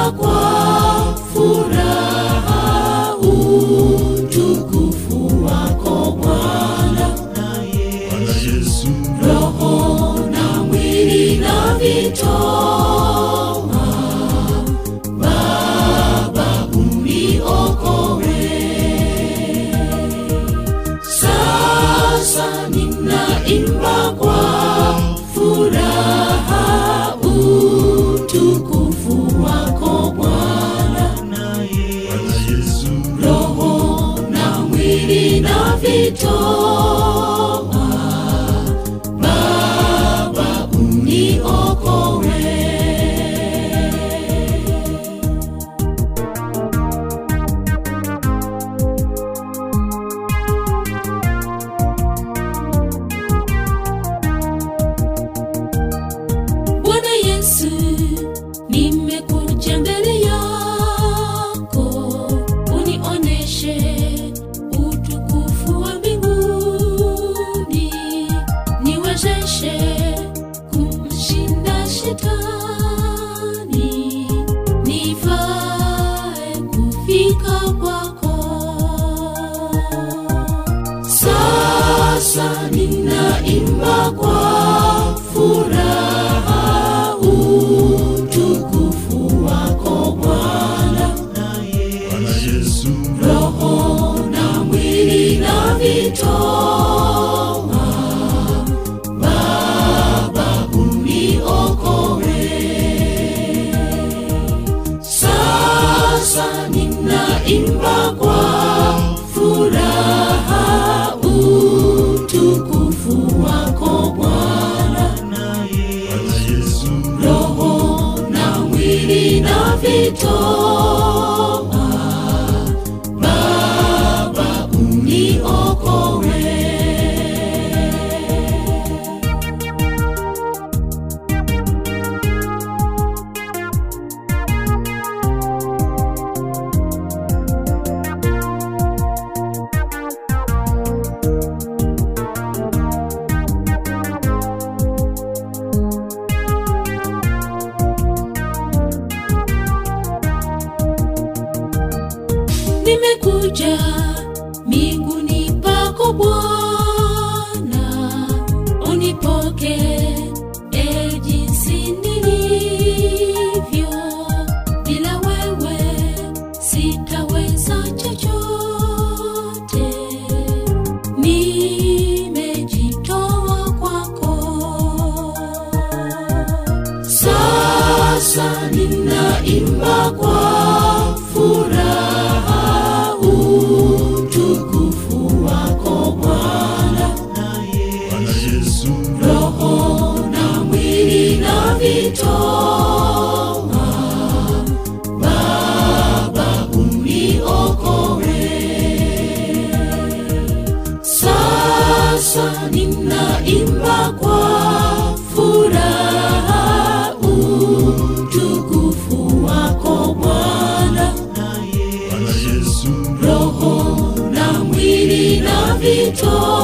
ninaimba kwa furaha utukufu wako Bwana. Bwana Yesu, Roho na mwili na vitoa, Baba uniokoe. Sasa ninaimba kwa furaha utukufu wako Bwana. Bwana Yesu, Roho na mwili na vitoa, Baba uniokoe. Bwana Yesu, nimekuja mbele yako, unioneshe utukufu wa mbinguni, niwezeshe kumshinda shetani, nifae kufika kwako. Sasa ninaimba kwa furaha utukufu wako Bwana. Bwana Yesu, Roho na mwili na vitoa, Baba uniokoe. Sasa ninaimba kwa furaha utukufu wako Bwana. Bwana Yesu, Roho na mwili na vitoa, Baba uniokoe. nimekuja miguuni pako Bwana, unipoke e jinsi nilivyo. Bila wewe sitaweza chochote, nimejitoa kwako. Sasa ninaimba kwa furaha utukufu wako Bwana. Bwana Yesu, Roho na mwili na vitoa, Baba uniokoe. Sasa ninaimba kwa furaha utukufu wako Bwana. Bwana Yesu, Roho na mwili na vitoa,